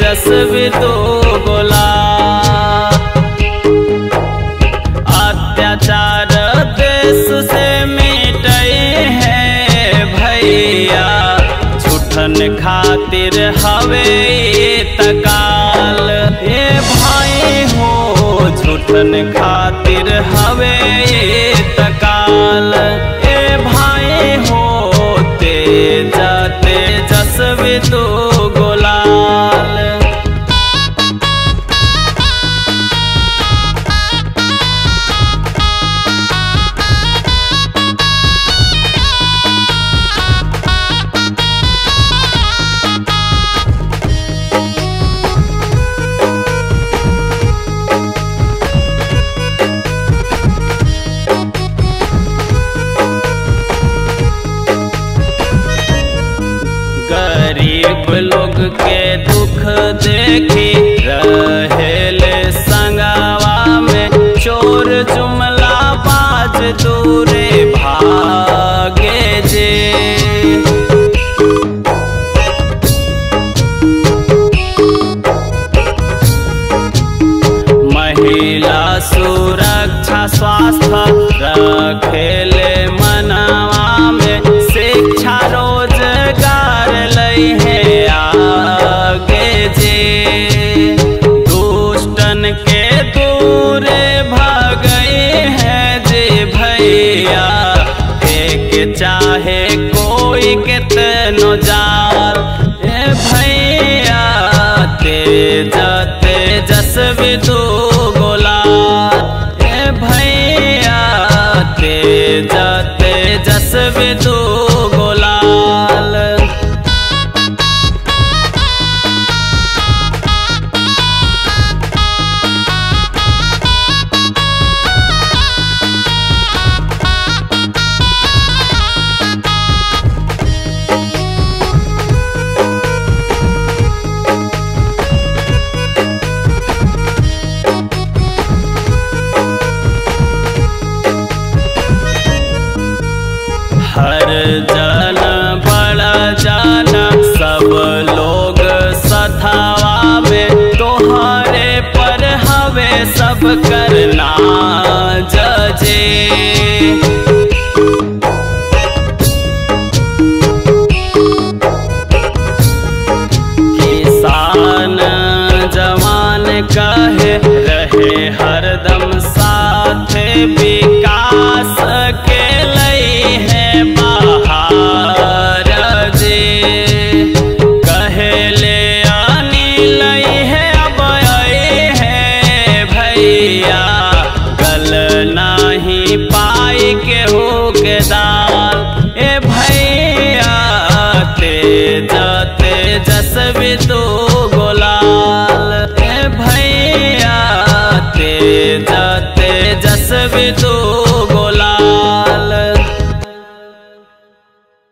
तेजस्वी दो गोला अत्याचार देश से मिटई है भैया झूठन खातिर हवे तकाल ए भाई हो झूठन खातिर हवे तकाल ए भाई हो तेज तेजस्वी दो गोलाल गरीब लोग के दुख देखी रहेले संगवा में चोर जुमला बाज दूरे भागे जे महिला सुरक्षा स्वास्थ्य रखेले मनवा में शिक्षा रोजगार लई है आगे जे दुष्टन के दूरे भगई है जे भैया एक चाहे कोई कितनो जाल ए भैया तेज तेजस्वी दो गोला ए भैया तेज तेजस्वी दो गोलाल हर जन बड़ा जन सब लोग सथावा में तोहरे पर हवे सब करना जजे किसान जवान कहे रहे हरदम साथ विकास के लई है बहार जे कहे ले आनी लई है अब आई है भैया गल नाही पाई के हो के दाल ए भैया तेज तेजस्वी दो